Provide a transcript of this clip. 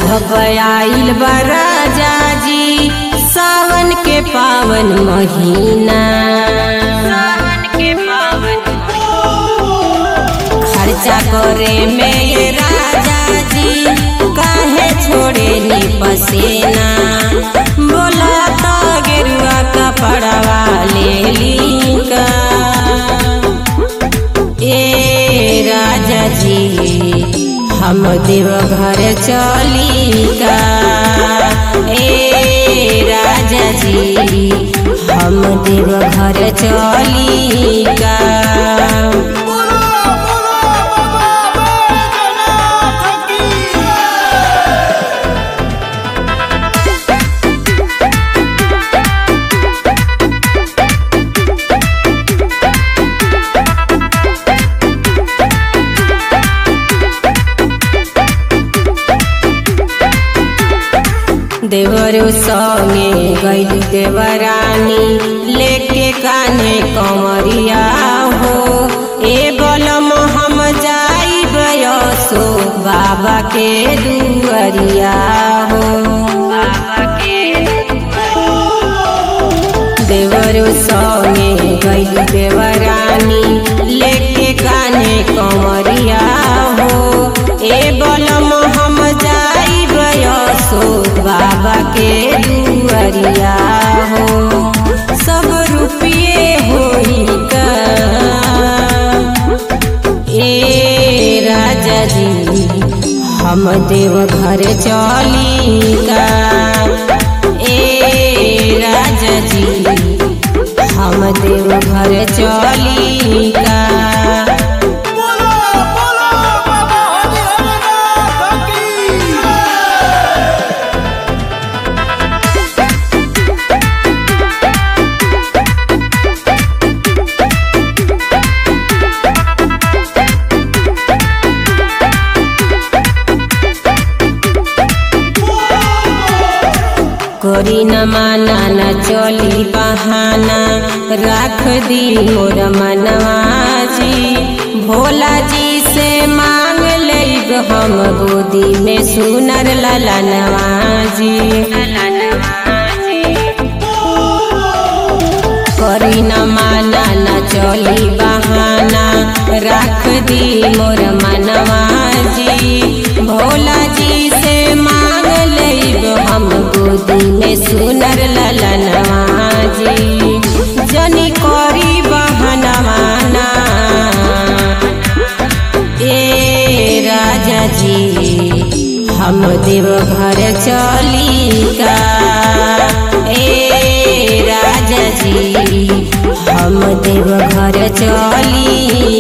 अब आइल बा राजा जी सावन के पावन महीना सावन के पावन खर्चा करे में ये राजा जी काहे छोड़े नी पसीना बोला तो गेरुआ कपड़वा ले ली का ए राजा जी हम देवघर चली का ए राजा जी हम देवघर चली का बोलो बोलो बाबा बैजनाथ की देवरु संगे गैली देवरानी लेके कान्हे कंवरिया हो ए बलम हम जाई बयसो बाबा के दुअरिया हो बाबा के देवरु संगे गैली देवरानी लेके कान्हे कंवरिया हो ए बलम हम जाई बयसो बाबा के दुअरिया हो सब रुपये होई का ए राजा जी हम देवघर चली का ए राजा जी हम देवघर चली का बोलो बोलो बाबा हरिहरनाथ की करी न माना न चली बहाना राख दी मोर मनवाजी भोला जी से मांग लेब हम गोदी में सुनर ललनवाजी करी न माना न चली बहाना राख दी मोर मनवाजी भोला जी से मांग लेब हम गोदी में सुनर ललनवाजी जनी करी बहनवाना ए राजा जी हम देवघर चली का ए राजा जी हम देवघर चली